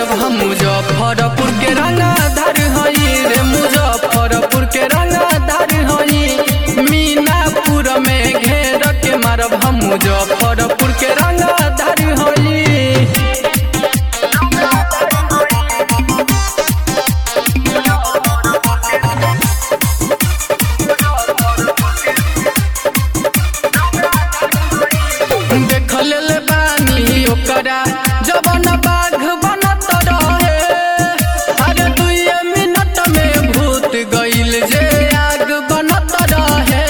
मारब हम मुजफ्फरपुर के रंगाधार हई रे मुजफ्फरपुर के रंगाधार हई मीनापुर में घेर के मारब हम मुजफ्फरपुर के रंगाधार हई देख ले बानी ओकरा जवन बाघ बनत रहे अरे दुए मिनट में भूत गइल जे आग बनत रहे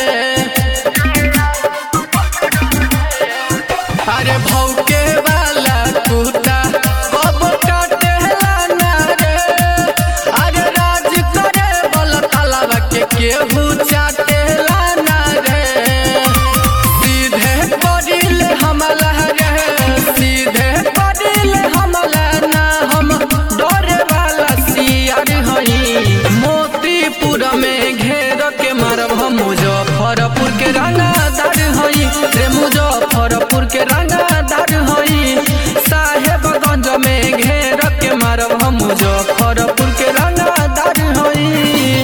अरे भौके वाला कुत्ता कब काटेला ना रे अरे राज करे बल तालाब के केहू चाटेला ना रे सीधे पड़िल हमला रे सीधे पड़िल हमला ना हम डरे वाला सियार हई मोतीपुर में घेर के मारब हम मुजफ्फरपुर के रंगादार हई रे मुजफ्फरपुर के रंगादार हई साहेबगंज में घेर के मारब हम मुजफ्फरपुर के रंगादार हई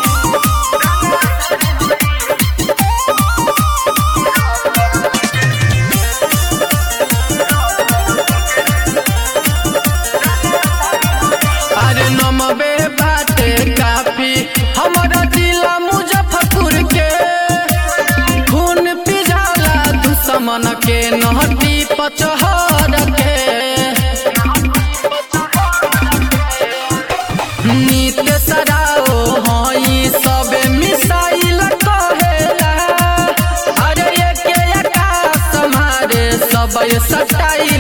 अरे नमबे बाटे काफी हमारा जिला मुजफ्फरपुर के खून पिजाला दुश्मन के नहटी पचहर के नीत सराओ हई सबे मिसाइल कहेला अरे एके आकाश मारे सब सटाइल